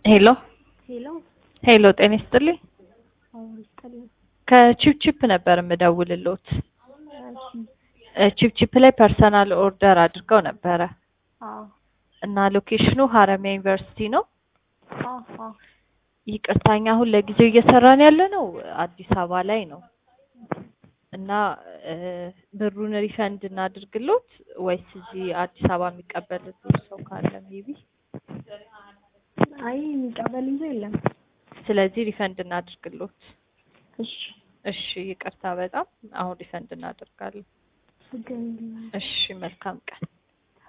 ሄሎ ሄሎ ሄሎ፣ ጤና ይስጥልኝ። አሁን ይስጥልኝ። ከቺፕቺፕ ነበር የምደውልልዎት። እሺ ቺፕቺፕ ላይ ፐርሰናል ኦርደር አድርገው ነበረ አዎ እና ሎኬሽኑ ሀረማያ ዩኒቨርሲቲ ነው። አዎ አዎ ይቅርታኛ አሁን ለጊዜው እየሰራን ያለ ነው አዲስ አበባ ላይ ነው እና እ ብሩን ሪፈንድ እናድርግሎት ወይስ እዚህ አዲስ አበባ የሚቀበልልዎት ሰው ካለ ሜቢ አይ የሚቀበል ይዞ የለም። ስለዚህ ሪፈንድ እናድርግሎት። እሺ እሺ ይቅርታ በጣም አሁን ሪፈንድ እናደርጋለን። ችግር የለም። እሺ መልካም ቀን።